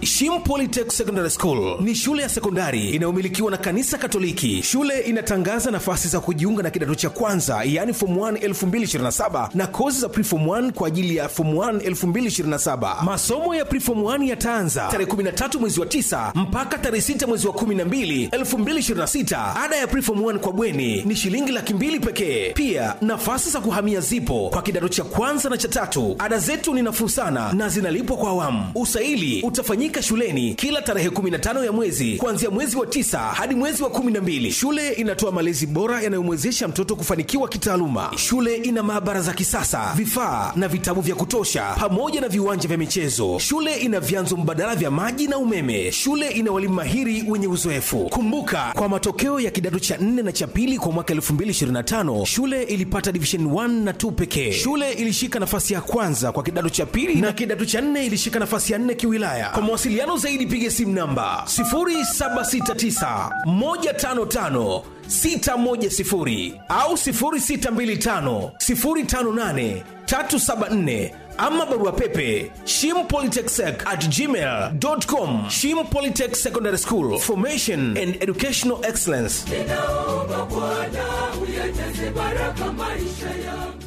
Shim Polytech Secondary School ni shule ya sekondari inayomilikiwa na kanisa Katoliki. Shule inatangaza nafasi za kujiunga na kidato cha kwanza, yaani form 1 2027 na kozi za preform 1 kwa ajili ya form 1 2027. Masomo ya preform 1 yataanza tarehe 13 mwezi wa 9 mpaka tarehe 6 mwezi wa 12 2026. Ada ya preform 1 kwa bweni ni shilingi laki mbili pekee. Pia nafasi za kuhamia zipo kwa kidato cha kwanza na cha tatu. Ada zetu ni nafuu sana na zinalipwa kwa awamu. Usaili utafanyika shuleni kila tarehe 15 ya mwezi kuanzia mwezi wa tisa hadi mwezi wa 12. Shule inatoa malezi bora yanayomwezesha mtoto kufanikiwa kitaaluma. Shule ina maabara za kisasa, vifaa na vitabu vya kutosha, pamoja na viwanja vya michezo. Shule ina vyanzo mbadala vya maji na umeme. Shule ina walimu mahiri wenye uzoefu. Kumbuka, kwa matokeo ya kidato cha 4 na cha pili kwa mwaka 2025 shule ilipata division 1 na 2 pekee. Shule ilishika nafasi ya kwanza kwa kidato cha pili na kidato cha 4 ilishika nafasi ya 4 kiwilaya. Kwa mawasiliano zaidi piga simu namba 0769 155 610 au 0625 058 374 ama barua pepe shimpolytechsec at gmail.com shim polytech secondary school formation and educational excellence ninaomba Bwana uyajaze baraka maisha yangu.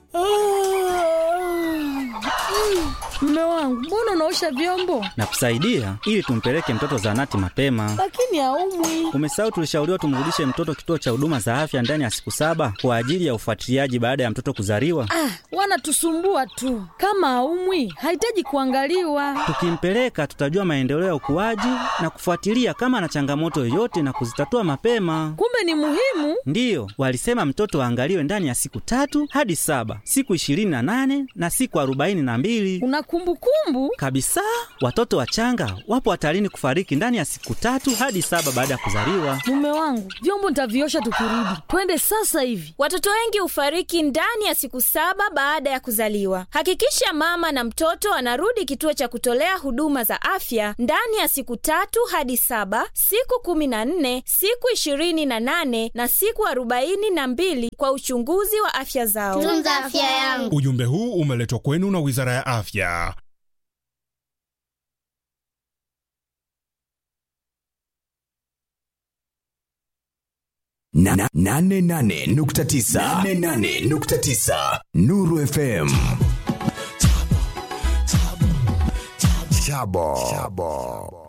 Mme wangu, mbona unaosha vyombo na kusaidia ili tumpeleke mtoto zahanati mapema. lakini haumwi? Umesahau tulishauriwa tumrudishe mtoto kituo cha huduma za afya ndani ya siku saba kwa ajili ya ufuatiliaji baada ya mtoto kuzaliwa. Ah, wanatusumbua tu. Kama haumwi, hahitaji kuangaliwa. Tukimpeleka tutajua maendeleo ya ukuaji na kufuatilia kama ana changamoto yoyote na kuzitatua mapema. Kumbe ni muhimu. Ndiyo, walisema mtoto aangaliwe ndani ya siku tatu hadi saba, siku ishirini na nane na siku arobaini na mbili Una kumbukumbu? kabisa. Watoto wachanga wapo hatarini kufariki ndani ya siku tatu hadi saba baada ya kuzaliwa. Mume wangu, vyombo nitaviosha tukirudi. Twende sasa hivi. Watoto wengi hufariki ndani ya siku saba baada ya kuzaliwa. Hakikisha mama na mtoto anarudi kituo cha kutolea huduma za afya ndani ya siku tatu hadi saba, siku kumi na nne, siku ishirini na nane na siku arobaini na mbili kwa uchunguzi wa afya zao. tunza afya yangu Ujumbe huu umeletwa kwenu na Wizara ya Afya. Na- na- nane nane nukta tisa nane nane nukta tisa Nuru FM Chabo.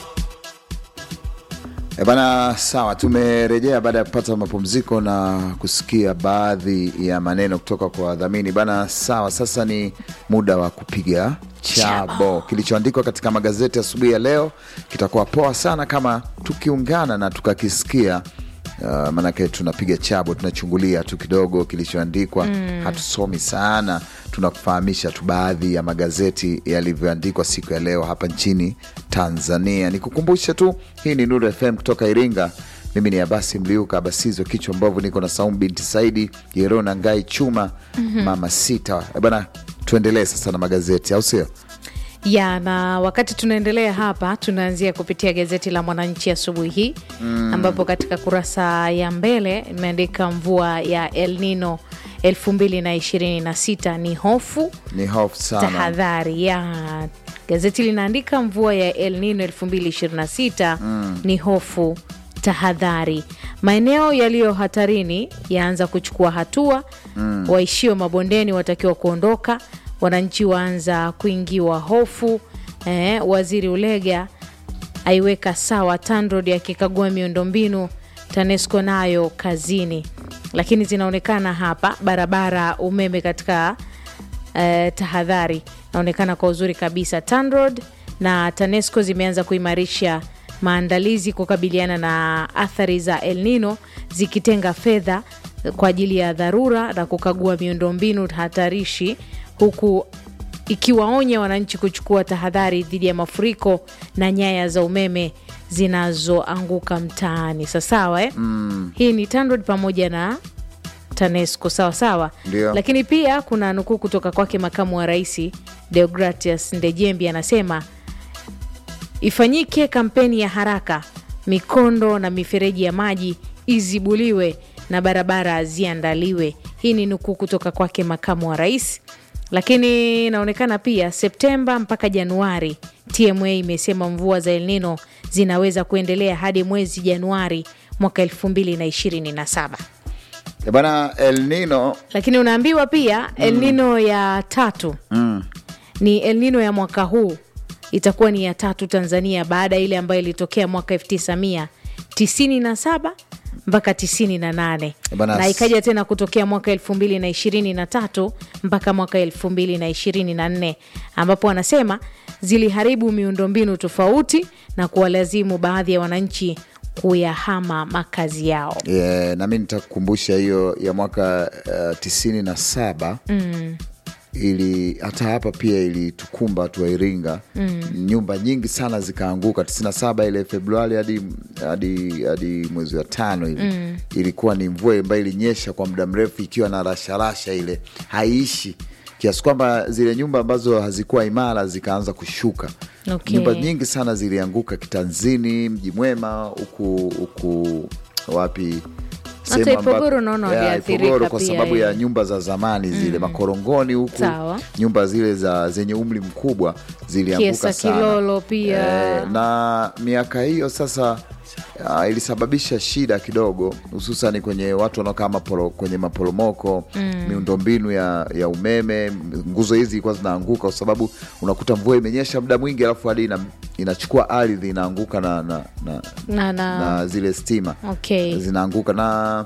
E bana, sawa, tumerejea baada ya kupata mapumziko na kusikia baadhi ya maneno kutoka kwa wadhamini bana. Sawa, sasa ni muda wa kupiga chabo. Kilichoandikwa katika magazeti asubuhi ya leo kitakuwa poa sana kama tukiungana na tukakisikia. Uh, maanake tunapiga chabo, tunachungulia tu kidogo kilichoandikwa mm. Hatusomi sana, tunakufahamisha tu baadhi ya magazeti yalivyoandikwa siku ya leo hapa nchini Tanzania. Nikukumbushe tu, hii ni Nuru FM kutoka Iringa. Mimi ni Abasi Mliuka Abasizo kichwa mbovu, niko na Saumu binti Saidi Yerona Ngai Chuma mama sita. Eh bana, tuendelee sasa na magazeti, au sio? ya na wakati tunaendelea hapa tunaanzia kupitia gazeti la mwananchi asubuhi hii mm. ambapo katika kurasa ya mbele imeandika mvua ya el nino 2026 ni hofu Ni hofu sana. tahadhari ya gazeti linaandika mvua ya el nino 2026 mm. ni hofu tahadhari maeneo yaliyo hatarini yaanza kuchukua hatua mm. waishio mabondeni watakiwa kuondoka wananchi waanza kuingiwa hofu eh, waziri ulega aiweka sawa TANROADS akikagua miundombinu TANESCO nayo kazini lakini zinaonekana hapa barabara umeme katika eh, tahadhari naonekana kwa uzuri kabisa TANROADS na TANESCO zimeanza kuimarisha maandalizi kukabiliana na athari za El Nino zikitenga fedha kwa ajili ya dharura na kukagua miundombinu hatarishi huku ikiwaonya wananchi kuchukua tahadhari dhidi ya mafuriko na nyaya za umeme zinazoanguka mtaani sasawa eh? mm. hii ni TANROADS pamoja na TANESCO sawa sawa Ndio. lakini pia kuna nukuu kutoka kwake makamu wa rais Deogratias Ndejembi anasema ifanyike kampeni ya haraka, mikondo na mifereji ya maji izibuliwe na barabara ziandaliwe. Hii ni nukuu kutoka kwake makamu wa rais. lakini inaonekana pia septemba mpaka januari tma imesema mvua za el nino zinaweza kuendelea hadi mwezi januari mwaka 2027 Eh, bana El Nino lakini unaambiwa pia el nino ya tatu mm. ni el nino ya mwaka huu itakuwa ni ya tatu tanzania baada ya ile ambayo ilitokea mwaka 1997 mpaka 98 Bana- na ikaja tena kutokea mwaka 2023 mpaka mwaka 2024 ambapo wanasema ziliharibu miundombinu tofauti na kuwalazimu baadhi ya wananchi kuyahama makazi yao yeah, nami nitakukumbusha hiyo ya mwaka uh, tisini na saba mm. ili hata hapa pia ilitukumba tu wa Iringa mm. nyumba nyingi sana zikaanguka 97 ile Februari hadi hadi hadi mwezi wa tano hivi Mm. ilikuwa ni mvua ambayo ilinyesha kwa muda mrefu ikiwa na rasharasha ile haiishi kiasi kwamba zile nyumba ambazo hazikuwa imara zikaanza kushuka Okay. nyumba nyingi sana zilianguka kitanzini mji mwema huku huku wapi Hata sehemu Ipogoro ambapo- naona Yeah, waliathirika Ipogoro kwa pia, sababu ya eh. nyumba za zamani zile makorongoni huku Sawa. nyumba zile za zenye umri mkubwa zilianguka Kiesa sana Kilolo pia. Eh, na miaka hiyo sasa uh, ilisababisha shida kidogo hususani kwenye watu wanaokaa maporo, kwenye maporomoko mm. miundombinu ya, ya umeme nguzo hizi ilikuwa zinaanguka kwa sababu unakuta mvua imenyesha muda mwingi alafu hadi ina, inachukua ardhi inaanguka na, na, na, na, na, na zile stima okay. zinaanguka na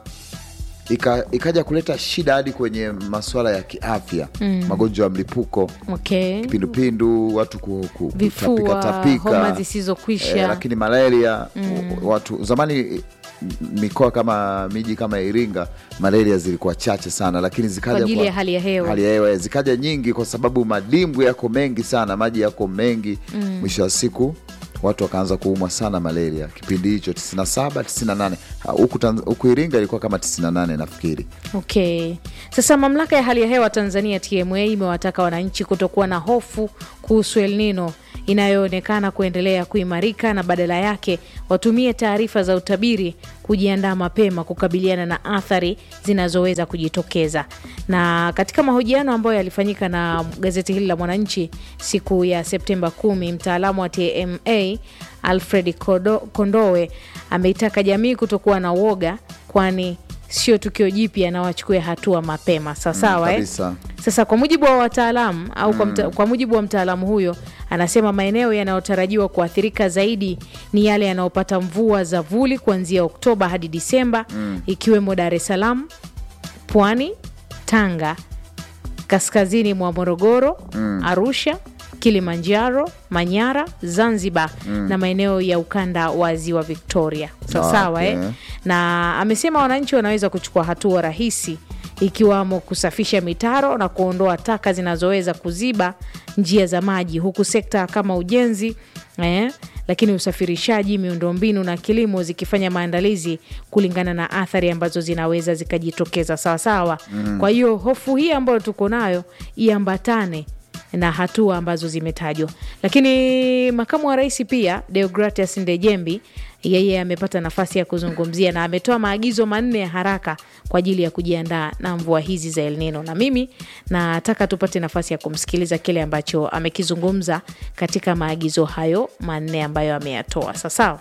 ika, ikaja kuleta shida hadi kwenye masuala ya kiafya mm. magonjwa ya mlipuko okay. kipindupindu watu ku, ku, Vifua, kutapika tapika homa zisizokwisha. eh, lakini malaria mm. watu zamani eh, mikoa kama miji kama Iringa malaria zilikuwa chache sana, lakini zikaja Kwa ajili ya hali ya hewa. hali ya hewa zikaja nyingi kwa sababu madimbwi yako mengi sana, maji yako mengi mm. mwisho wa siku watu wakaanza kuumwa sana malaria kipindi hicho 97 98 Ha, huku Tanz- huku Iringa ilikuwa kama 98 nafikiri. Okay. Sasa mamlaka ya hali ya hewa Tanzania TMA imewataka wananchi kutokuwa na hofu kuhusu El Nino inayoonekana kuendelea kuimarika na badala yake watumie taarifa za utabiri kujiandaa mapema kukabiliana na athari zinazoweza kujitokeza. Na katika mahojiano ambayo yalifanyika na gazeti hili la Mwananchi siku ya Septemba 10, mtaalamu wa TMA Alfred Kodo- Kondowe ameitaka jamii kutokuwa na woga kwani sio tukio jipya na wachukue hatua mapema sawasawa eh? kabisa. Sasa kwa mujibu wa wataalamu au kwa, mta, kwa mujibu wa mtaalamu huyo anasema maeneo yanayotarajiwa kuathirika zaidi ni yale yanayopata mvua za vuli kuanzia Oktoba hadi Disemba ikiwemo Dar es Salaam, Pwani, Tanga, kaskazini mwa Morogoro, Arusha, Kilimanjaro, Manyara, Zanzibar na maeneo ya ukanda wa ziwa Victoria. Sawasawa Okay. eh? na amesema wananchi wanaweza kuchukua hatua rahisi ikiwamo kusafisha mitaro na kuondoa taka zinazoweza kuziba njia za maji huku sekta kama ujenzi eh, lakini usafirishaji miundombinu na kilimo zikifanya maandalizi kulingana na athari ambazo zinaweza zikajitokeza sawasawa mm. kwa hiyo hofu hii ambayo tuko nayo iambatane na hatua ambazo zimetajwa lakini makamu wa rais pia deogratias ndejembi yeye amepata nafasi ya kuzungumzia na ametoa maagizo manne ya haraka kwa ajili ya kujiandaa na mvua hizi za El Nino, na mimi nataka tupate nafasi ya kumsikiliza kile ambacho amekizungumza katika maagizo hayo manne ambayo ameyatoa. Sawasawa.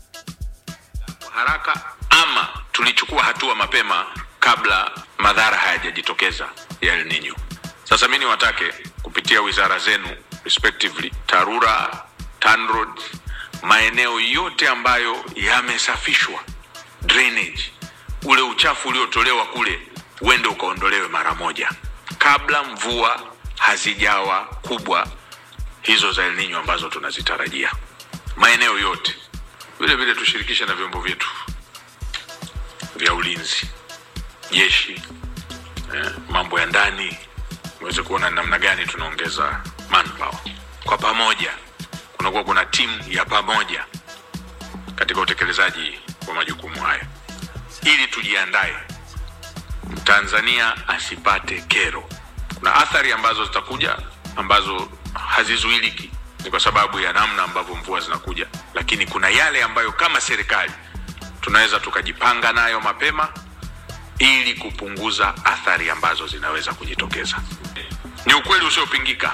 haraka ama tulichukua hatua mapema kabla madhara hayajajitokeza ya El Nino. Sasa mi niwatake kupitia wizara zenu respectively, TARURA, TANROADS, maeneo yote ambayo yamesafishwa drainage, ule uchafu uliotolewa kule uende ukaondolewe mara moja kabla mvua hazijawa kubwa hizo za El Nino ambazo tunazitarajia maeneo yote. Vile vile tushirikishe na vyombo vyetu vya ulinzi, jeshi, eh, mambo ya ndani, uweze kuona ni namna gani tunaongeza manpower kwa pamoja. Kunakuwa kuna timu ya pamoja katika utekelezaji wa majukumu haya, ili tujiandae Mtanzania asipate kero. Kuna athari ambazo zitakuja ambazo hazizuiliki, ni kwa sababu ya namna ambavyo mvua zinakuja, lakini kuna yale ambayo kama serikali tunaweza tukajipanga nayo mapema ili kupunguza athari ambazo zinaweza kujitokeza. Ni ukweli usiopingika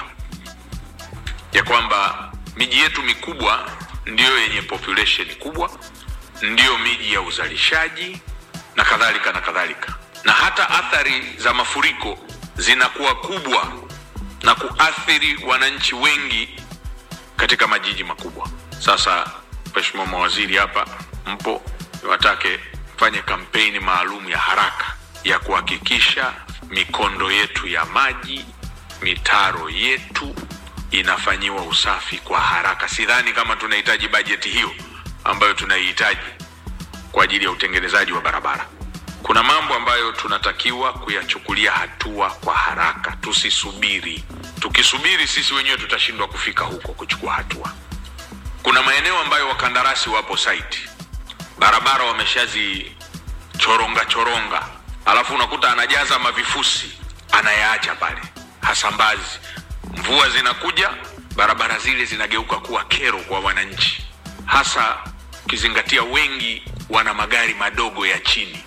ya kwamba miji yetu mikubwa ndiyo yenye population kubwa, ndiyo miji ya uzalishaji na kadhalika na kadhalika, na hata athari za mafuriko zinakuwa kubwa na kuathiri wananchi wengi katika majiji makubwa. Sasa Mheshimiwa mawaziri hapa mpo, niwatake mfanye kampeni maalum ya haraka ya kuhakikisha mikondo yetu ya maji, mitaro yetu inafanyiwa usafi kwa haraka. Sidhani kama tunahitaji bajeti hiyo ambayo tunaihitaji kwa ajili ya utengenezaji wa barabara. Kuna mambo ambayo tunatakiwa kuyachukulia hatua kwa haraka, tusisubiri. Tukisubiri sisi wenyewe tutashindwa kufika huko kuchukua hatua. Kuna maeneo ambayo wakandarasi wapo site, barabara wameshazichoronga choronga, alafu unakuta anajaza mavifusi anayaacha pale, hasambazi. Mvua zinakuja, barabara zile zinageuka kuwa kero kwa wananchi, hasa ukizingatia wengi wana magari madogo ya chini.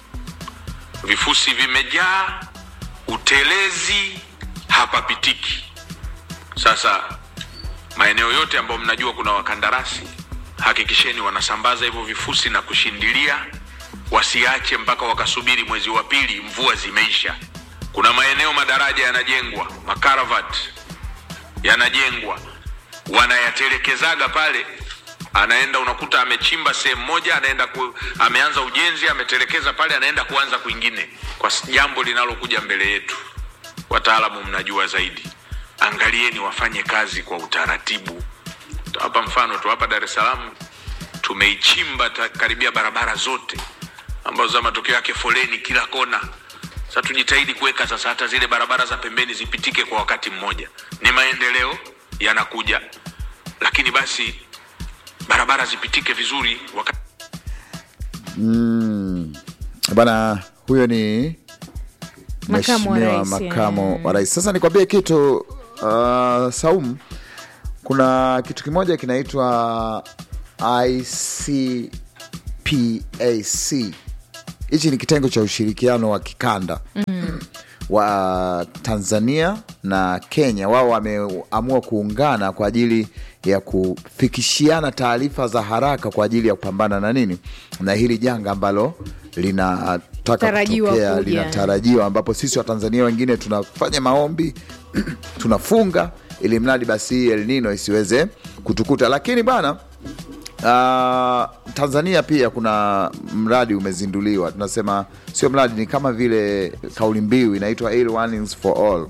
Vifusi vimejaa, utelezi hapapitiki. Sasa maeneo yote ambayo mnajua kuna wakandarasi, hakikisheni wanasambaza hivyo vifusi na kushindilia, wasiache mpaka wakasubiri mwezi wa pili mvua zimeisha. Kuna maeneo madaraja yanajengwa, makaravat yanajengwa, wanayatelekezaga pale anaenda unakuta amechimba sehemu moja anaenda ku, ameanza ujenzi ametelekeza pale anaenda kuanza kwingine kwa s- jambo linalokuja mbele yetu wataalamu mnajua zaidi angalieni wafanye kazi kwa utaratibu hapa mfano tu hapa dar es salaam tumeichimba ta- karibia barabara zote ambazo za matokeo yake foleni kila kona sasa tujitahidi kuweka sasa hata zile barabara za pembeni zipitike kwa wakati mmoja ni maendeleo yanakuja lakini basi barabara zipitike vizuri wakati mm. bana huyo ni Makamu wa mheshimiwa rais, makamo eh. wa rais sasa nikwambie kitu uh, saum kuna kitu kimoja kinaitwa icpac hichi ni kitengo cha ushirikiano wa kikanda Mm. wa tanzania na kenya wao wameamua kuungana kwa ajili ya kufikishiana taarifa za haraka kwa ajili ya kupambana na nini na hili janga ambalo linataka Tarajiwa kutokea kuja. linatarajiwa ambapo sisi watanzania wengine tunafanya maombi tunafunga ili mradi basi hii El Nino isiweze kutukuta lakini bwana uh, tanzania pia kuna mradi umezinduliwa tunasema sio mradi ni kama vile kauli mbiu inaitwa Air Warnings for all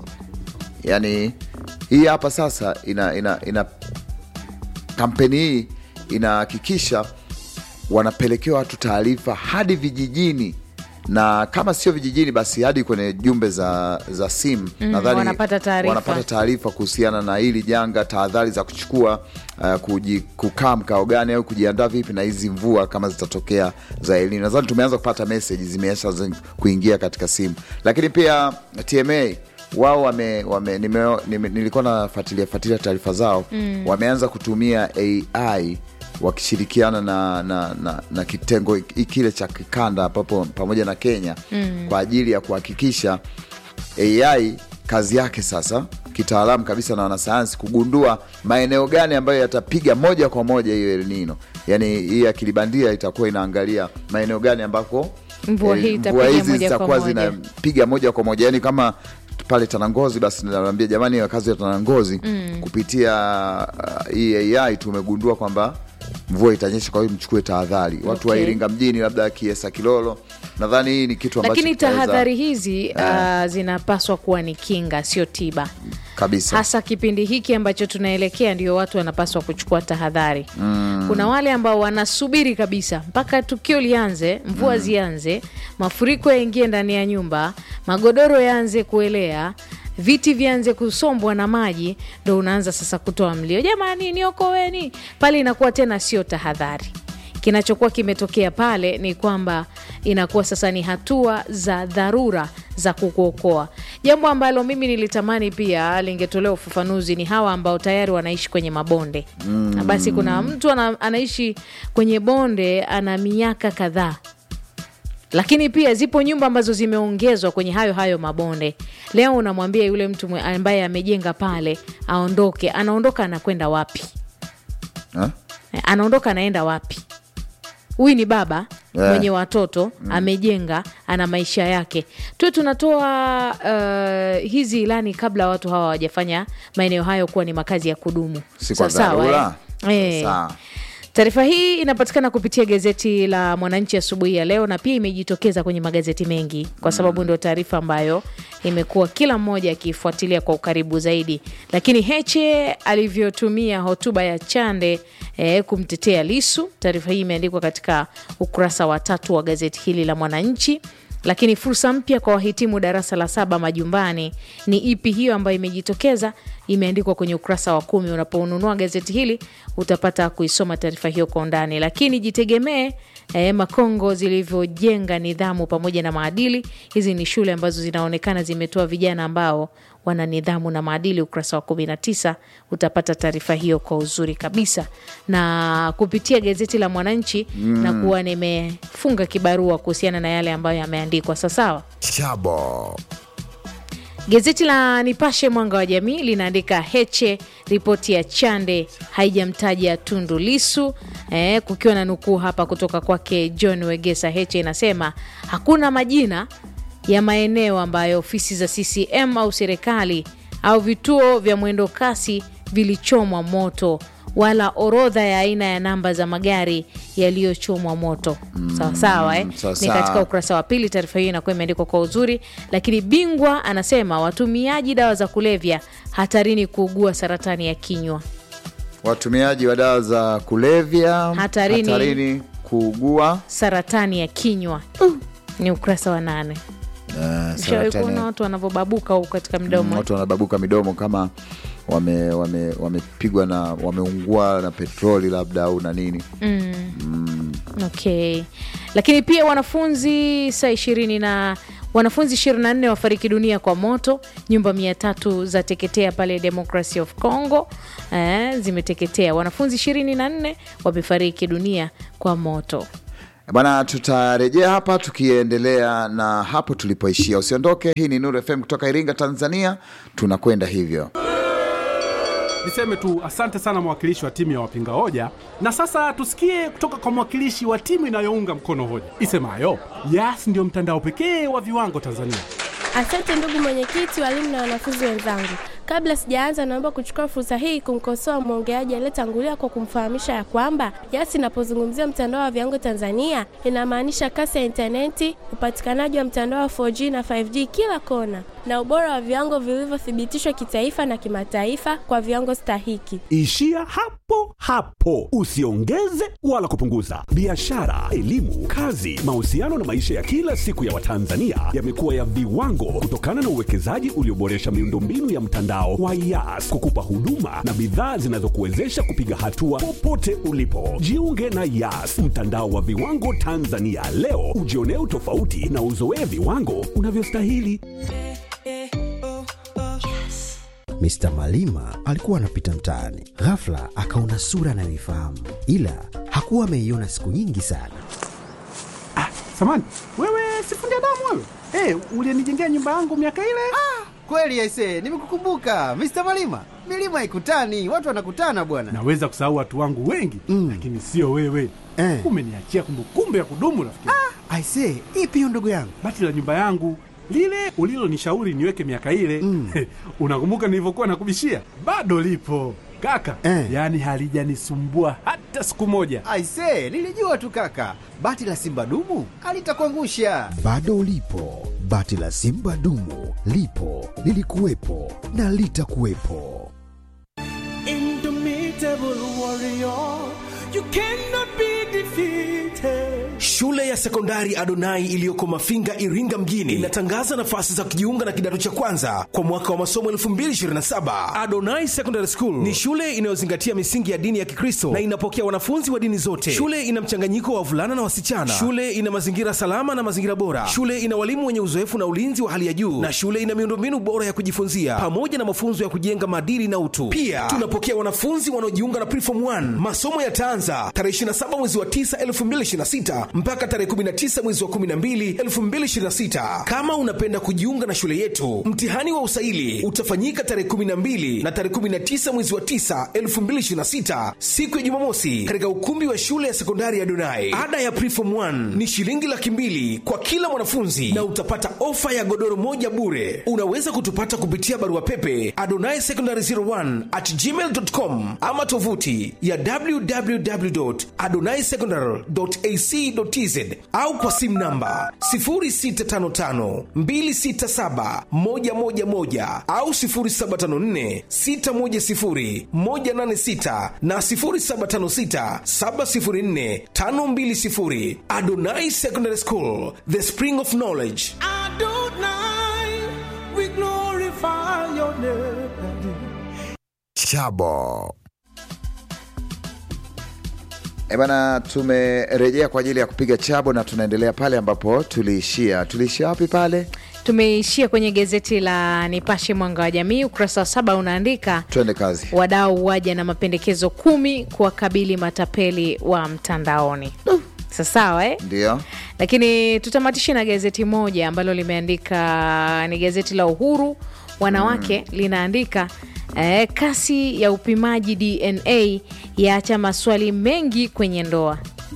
yani hii hapa sasa ina, ina, ina kampeni hii inahakikisha wanapelekewa watu taarifa hadi vijijini na kama sio vijijini basi hadi kwenye jumbe za, za simu Mm, nadhani wanapata taarifa. wanapata taarifa kuhusiana na hili janga tahadhari za kuchukua uh, kuji, kukaa mkao gani au kujiandaa vipi na hizi mvua kama zitatokea za elini nadhani tumeanza kupata meseji zimeanza zi- kuingia katika simu lakini pia tma wao wame, wame, nime, nime, nilikuwa nafuatilia fuatilia taarifa zao Mm. wameanza kutumia ai wakishirikiana na, na, na, na kitengo hiki- kile cha kikanda papo, pamoja na kenya Mm. kwa ajili ya kuhakikisha ai kazi yake sasa kitaalamu kabisa na wanasayansi kugundua maeneo gani ambayo yatapiga moja kwa moja hiyo elnino yaani hii akili bandia itakuwa inaangalia maeneo gani ambako Mvua eh, hii mvua itapiga hizi moja kwa zitakuwa moja. zinapiga moja kwa moja yaani kama pale tanangozi basi naambia jamani wakazi wa tanangozi Mm. kupitia uh, hii ai tumegundua kwamba mvua itanyesha kwa hiyo mchukue tahadhari watu wa Okay. iringa mjini labda kiesa kilolo nadhani hii ni kitu ambacho lakini kitaweza- tahadhari hizi Eh. uh, zinapaswa kuwa ni kinga sio tiba kabisa hasa kipindi hiki ambacho tunaelekea ndio watu wanapaswa kuchukua tahadhari Mm. kuna wale ambao wanasubiri kabisa mpaka tukio lianze mvua Mm. zianze mafuriko yaingie ndani ya nyumba magodoro yaanze kuelea viti vianze kusombwa na maji ndo unaanza sasa kutoa mlio jamani niokoweni pale inakuwa tena sio tahadhari kinachokuwa kimetokea pale ni kwamba inakuwa sasa ni hatua za dharura za kukuokoa jambo ambalo mimi nilitamani pia lingetolewa ufafanuzi ni hawa ambao tayari wanaishi kwenye mabonde Mm. Na basi kuna mtu ana, anaishi kwenye bonde ana miaka kadhaa lakini pia zipo nyumba ambazo zimeongezwa kwenye hayo hayo mabonde leo unamwambia yule mtu mwe- ambaye amejenga pale aondoke anaondoka anakwenda wapi Ha? Eh, anaondoka anaenda wapi huyu ni baba Yeah. mwenye watoto amejenga ana maisha yake tuwe tunatoa uh, hizi ilani kabla watu hawa hawajafanya maeneo hayo kuwa ni makazi ya kudumu Si kwa Sawa, sawa, dharura? eh? Eh. Sawa. Taarifa hii inapatikana kupitia gazeti la Mwananchi asubuhi ya leo na pia imejitokeza kwenye magazeti mengi kwa sababu ndio taarifa ambayo imekuwa kila mmoja akifuatilia kwa ukaribu zaidi. Lakini Heche alivyotumia hotuba ya Chande eh, kumtetea Lisu, taarifa hii imeandikwa katika ukurasa wa tatu wa gazeti hili la Mwananchi lakini fursa mpya kwa wahitimu darasa la saba majumbani ni ipi hiyo ambayo imejitokeza imeandikwa kwenye ukurasa wa kumi unaponunua gazeti hili utapata kuisoma taarifa hiyo kwa undani lakini jitegemee eh, makongo zilivyojenga nidhamu pamoja na maadili hizi ni shule ambazo zinaonekana zimetoa vijana ambao wana nidhamu na maadili ukurasa wa 19 utapata taarifa hiyo kwa uzuri kabisa na kupitia gazeti la mwananchi Mm. na kuwa nimefunga kibarua kuhusiana na yale ambayo yameandikwa sawasawa chabo Gazeti la Nipashe Mwanga wa Jamii linaandika Heche, ripoti ya Chande haijamtaja Tundu Lisu eh, kukiwa na nukuu hapa kutoka kwake John Wegesa. Heche inasema hakuna majina ya maeneo ambayo ofisi za CCM au serikali au vituo vya mwendo kasi vilichomwa moto wala orodha ya aina ya namba za magari yaliyochomwa moto sawa sawa eh? sawa ni sawa. katika ukurasa wa pili taarifa hiyo inakuwa imeandikwa kwa uzuri lakini bingwa anasema watumiaji dawa za kulevya hatarini kuugua saratani ya kinywa watumiaji wa dawa za kulevya Hatarini. hatarini kuugua saratani ya kinywa ni ukurasa wa nane uh, Ushawahi kuona watu wanavyobabuka huku katika mdomo watu wanababuka midomo kama wamepigwa wame, wamepigwa na wameungua na petroli labda au na nini mm. mm. okay lakini pia wanafunzi saa ishirini na wanafunzi 24 wafariki dunia kwa moto nyumba mia tatu za teketea pale democracy of congo eh, zimeteketea wanafunzi 24 wamefariki dunia kwa moto bana tutarejea hapa tukiendelea na hapo tulipoishia usiondoke hii ni nuru fm kutoka iringa tanzania tunakwenda hivyo Niseme tu asante sana mwakilishi wa timu ya wapinga hoja, na sasa tusikie kutoka kwa mwakilishi wa timu inayounga mkono hoja isemayo Yas ndio mtandao pekee wa viwango Tanzania. Asante ndugu mwenyekiti, walimu na wanafunzi wenzangu. Kabla sijaanza, naomba kuchukua fursa hii kumkosoa mwongeaji aliyetangulia kwa kumfahamisha ya kwamba Yas inapozungumzia mtandao wa viwango Tanzania inamaanisha kasi ya intaneti, upatikanaji wa mtandao wa 4G na 5G kila kona, na ubora wa viwango vilivyothibitishwa kitaifa na kimataifa kwa viwango stahiki. Ishia hapo hapo, usiongeze wala kupunguza. Biashara, elimu, kazi, mahusiano na maisha ya kila siku ya Watanzania yamekuwa ya viwango kutokana na uwekezaji ulioboresha miundombinu ya mtandao wa Yas kukupa huduma na bidhaa zinazokuwezesha kupiga hatua popote ulipo. Jiunge na Yas, mtandao wa viwango Tanzania leo, ujionee utofauti na uzoee viwango unavyostahili. Mr. Malima alikuwa anapita mtaani, ghafla akaona sura anayoifahamu, ila hakuwa ameiona siku nyingi sana. Samani wewe, sifundi damu wewe, hey, ulienijengea nyumba yangu miaka ile. Kweli aise, nimekukumbuka Mr. Malima. Milima haikutani, watu wanakutana bwana. Naweza kusahau watu wangu wengi mm. lakini sio wewe Eh. Umeniachia kumbukumbu ya kudumu rafiki. Ah, aise, ipi hiyo ndugu yangu? Bati la nyumba yangu lile ulilonishauri niweke miaka ile mm. unakumbuka nilivyokuwa nakubishia? Bado lipo kaka Eh. yaani halijanisumbua hata siku moja. Aise, nilijua tu kaka, bati la simba dumu alitakuangusha. Bado ulipo, bati la simba dumu lipo, lilikuwepo na litakuwepo. Indomitable warrior, you cannot be defeated. Shule ya sekondari Adonai iliyoko Mafinga, Iringa mjini inatangaza nafasi za kujiunga na kidato cha kwanza kwa mwaka wa masomo 2027. Adonai Secondary School ni shule inayozingatia misingi ya dini ya Kikristo na inapokea wanafunzi wa dini zote. Shule ina mchanganyiko wa wavulana na wasichana. Shule ina mazingira salama na mazingira bora. Shule ina walimu wenye uzoefu na ulinzi wa hali ya juu, na shule ina miundombinu bora ya kujifunzia pamoja na mafunzo ya kujenga maadili na utu. Pia tunapokea wanafunzi wanaojiunga na Preform 1. 1 masomo yataanza tarehe 27 mwezi wa 9 2026 mpaka tarehe 19 mwezi wa 12 2026 kama unapenda kujiunga na shule yetu mtihani wa usaili utafanyika tarehe 12 na tarehe 19 mwezi wa 9 2026 siku ya jumamosi katika ukumbi wa shule ya sekondari ya donai ada ya preform 1 ni shilingi laki mbili kwa kila mwanafunzi na utapata ofa ya godoro moja bure unaweza kutupata kupitia barua pepe adonai secondary 01 at gmail.com ama tovuti ya www adonai secondary ac tz au kwa simu namba 0655 267 111 au 0754 610 186 na 0756 704 520 adonai secondary school the spring of knowledge Adonai, we glorify your name. chabo E bana, tumerejea kwa ajili ya kupiga chabo na tunaendelea pale ambapo tuliishia. Tuliishia wapi pale? Tumeishia kwenye gazeti la Nipashe Mwanga wa Jamii, ukurasa wa saba unaandika Twende kazi. wadau waja na mapendekezo kumi kuwakabili matapeli wa mtandaoni. Sasawa eh? Ndio Lakini tutamatishe na gazeti moja ambalo limeandika ni gazeti la Uhuru wanawake linaandika eh, kasi ya upimaji DNA yaacha maswali mengi kwenye ndoa.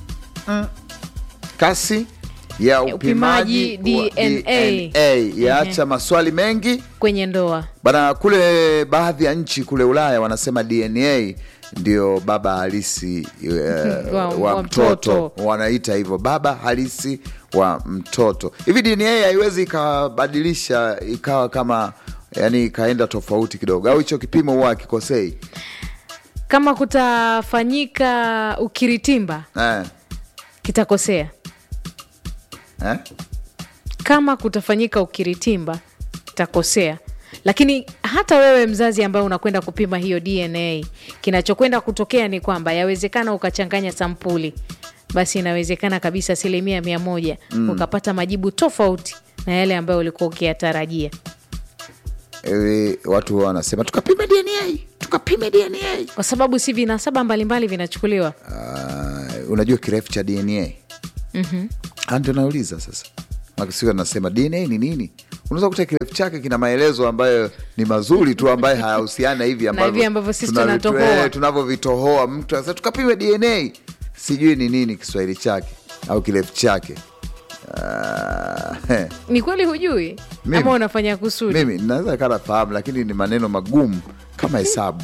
kasi ya upimaji, Upimaji wa DNA. DNA yaacha maswali mengi kwenye ndoa. bana. Kule baadhi ya nchi kule Ulaya wanasema DNA ndio baba halisi eh, Wa- wa, wa mtoto. mtoto. wanaita hivyo baba halisi wa mtoto. Hivi DNA haiwezi ikabadilisha ikawa kama yani ikaenda tofauti kidogo, au hicho kipimo huwa akikosei Kama kutafanyika ukiritimba eh, kitakosea. eh? Kama kutafanyika ukiritimba kitakosea. Lakini hata wewe mzazi ambaye unakwenda kupima hiyo DNA, kinachokwenda kutokea ni kwamba yawezekana ukachanganya sampuli, basi inawezekana kabisa asilimia mia moja Mm. ukapata majibu tofauti na yale ambayo ulikuwa ukiyatarajia. E, watu wanasema tukapime DNA, tukapime DNA. Kwa sababu si vinasaba mbalimbali vinachukuliwa. Uh, unajua kirefu cha DNA? Mhm. Ah, ndio nauliza sasa. Makisio anasema DNA ni nini? Unaweza kuta kirefu chake kina maelezo ambayo ni mazuri tu ambayo hayahusiana na hivi Na hivi ambavyo sisi tunavi- tunatohoa. eh, tunavyovitohoa. Mtu anasema tukapime DNA, sijui ni nini Kiswahili chake au kirefu chake. Ah, heh. Ni kweli hujui Mimi? ama unafanya kusudi? mimi naweza kana fahamu lakini ni maneno magumu kama hesabu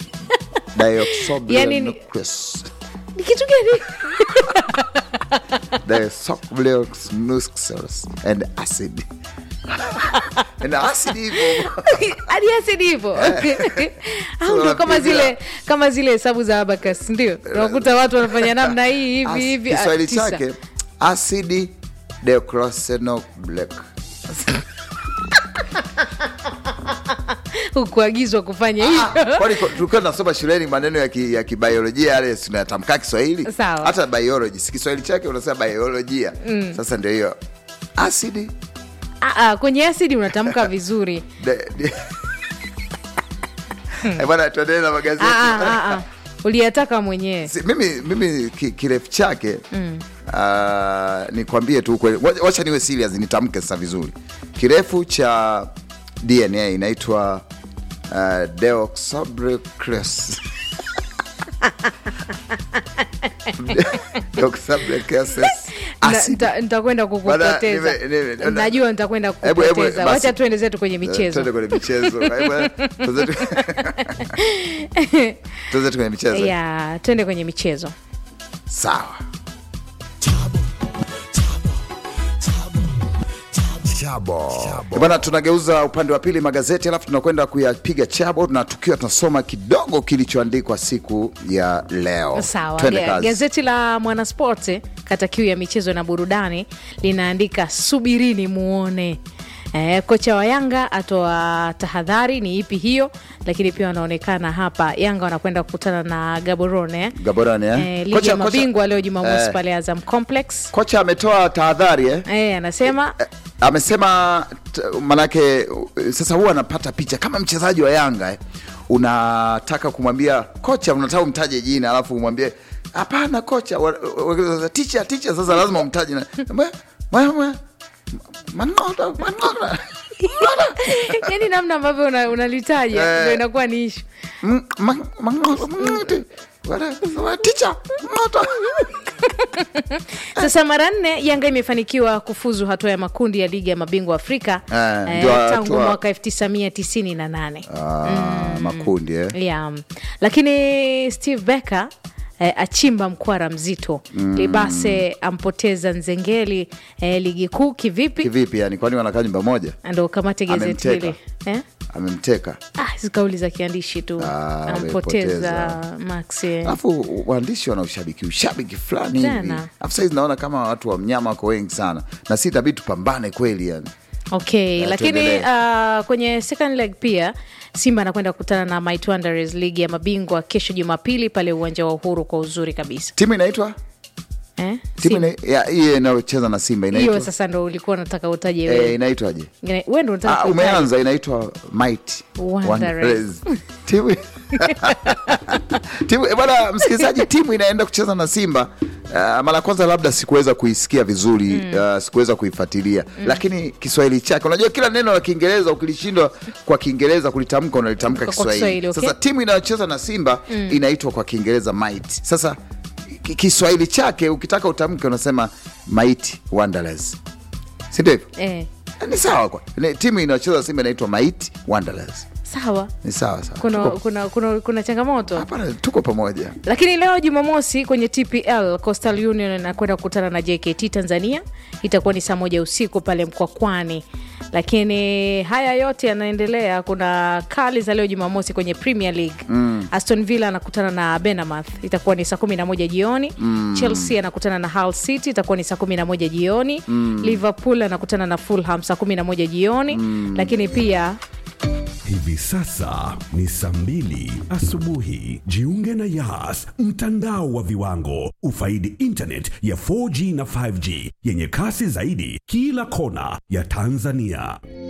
Yani ni- Dioxoblenonucleus. Ni kitu gani? Dioxoblenonucleus and acid na acid hivyo hadi asidi hivo au ndo kama zile kama zile hesabu za abakas ndio unakuta watu wanafanya namna hii hivi hivi ah, Kiswahili tisa. chake acid deocrosenoblek hukuagizwa kufanya hivyo kwani ko- tulikuwa tunasoma shuleni maneno ya ki- ya kibiolojia yale tunayatamkaa Kiswahili Sawa. hata biology si Kiswahili chake unasema biolojia Mm. sasa ndio hiyo acid Ah, ah, kwenye asidi unatamka vizuri de- de- Eh, bwana tuendelee na magazeti Ah, ah, ah, ah. uliyataka mwenyewe Si- mimi, mimi ki, kirefu chake Mm. uh, nikwambie tu ukweli Wacha- wacha niwe serious nitamke sasa vizuri kirefu cha dna inaitwa uh, deoxyribonucleus. Deoxyribonucleus Na- acid. nita- nitakwenda Bana, kukupoteza nime- nime- najua nitakwenda Hebu- hebu, kukupoteza basi. wacha tuende zetu kwenye Eh, michezo Twende kwenye michezo Hebu, tuanze tu- tuanze tu kwenye michezo ya twende kwenye michezo sawa chabo bana tunageuza upande wa pili magazeti alafu tunakwenda kuyapiga chabo na tukiwa tunasoma kidogo kilichoandikwa siku ya leo sawa Twende Ga- kazi. gazeti la mwanaspoti kata kiu ya michezo na burudani linaandika subirini muone Eh, kocha wa Yanga atoa tahadhari, ni ipi hiyo? Lakini pia wanaonekana hapa Yanga wanakwenda kukutana na Gaborone eh? Gaborone, eh? Eh, ligi Kocha- ya kocha- mabingwa leo Jumamosi eh. pale Azam Complex. kocha ametoa tahadhari eh? Eh, anasema amesema t- manake uh, sasa huwa anapata picha kama mchezaji wa Yanga eh, unataka kumwambia kocha unataka umtaje jina alafu umwambie hapana kocha wa- wa- wa- ticha ticha sasa lazima umtaje na- mwe- mwe- mwe- Mangoto, mangoto. yani namna ambavyo una- unalitaja Eh. ndo inakuwa ni ishu Mm, ma- mangoto, mangoto. Wala- wala- ticha mangoto. sasa mara nne yanga imefanikiwa kufuzu hatua ya makundi ya ligi ya mabingwa afrika Eh, eh, ndio tangu hatua- mwaka 1998 Ah, makundi eh. yeah. lakini steve becker Eh, achimba mkwara mzito Mm. libase ampoteza nzengeli eh, ligi kuu kivipi kivipi yani kwani wanakaa nyumba moja ndo kamate gazeti Amemteka. hili eh? amemteka ah, hizi kauli za kiandishi tu Ah, ampoteza amepoteza. max eh. alafu waandishi wana ushabiki ushabiki fulani hivi Tena. alafu saizi naona kama watu wa mnyama wako wengi sana na si itabidi tupambane kweli yani okay Eh, lakini tuendelee. uh, kwenye second leg pia simba anakwenda kukutana na Might Wanderers ligi ya mabingwa kesho jumapili pale uwanja wa uhuru kwa uzuri kabisa timu inaitwa eh? timu ina- ya- hiyo inayocheza na simba hiyo inaitwa sasa ndo ulikuwa unataka utaje eh, wewe inaitwaje Ina- wewe ndo unataka ah, kuitaja. umeanza inaitwa might Wanderers. Wanderers. timu timu eh, bwana msikilizaji timu inaenda kucheza na simba Uh, mara ya kwanza labda sikuweza kuisikia vizuri mm. uh, sikuweza kuifuatilia mm. lakini kiswahili chake unajua kila neno la kiingereza ukilishindwa kwa kiingereza kulitamka unalitamka Kwa kiswahili Kiswahili, okay. sasa timu inayocheza na simba Mm. mm. inaitwa kwa kiingereza might sasa ki- kiswahili chake ukitaka utamke unasema might wanderers si ndio hivyo eh, ni sawa kwa ni- timu inayocheza simba inaitwa might wanderers sawa ni sawa sawa kuna, tuko, kuna, kuna, kuna changamoto tuko pamoja lakini leo jumamosi kwenye tpl coastal union anakwenda kukutana na jkt tanzania itakuwa ni saa moja usiku pale mkwakwani lakini haya yote yanaendelea kuna kali za leo jumamosi kwenye premier league Mm. aston villa anakutana na benamath itakuwa ni saa 11 jioni Mm. chelsea anakutana na hull city itakuwa ni saa 11 jioni Mm. liverpool anakutana na fulham saa 11 jioni Mm. lakini pia Hivi sasa ni saa mbili asubuhi. Jiunge na Yas, mtandao wa viwango. Ufaidi internet ya 4G na 5G yenye kasi zaidi kila kona ya Tanzania.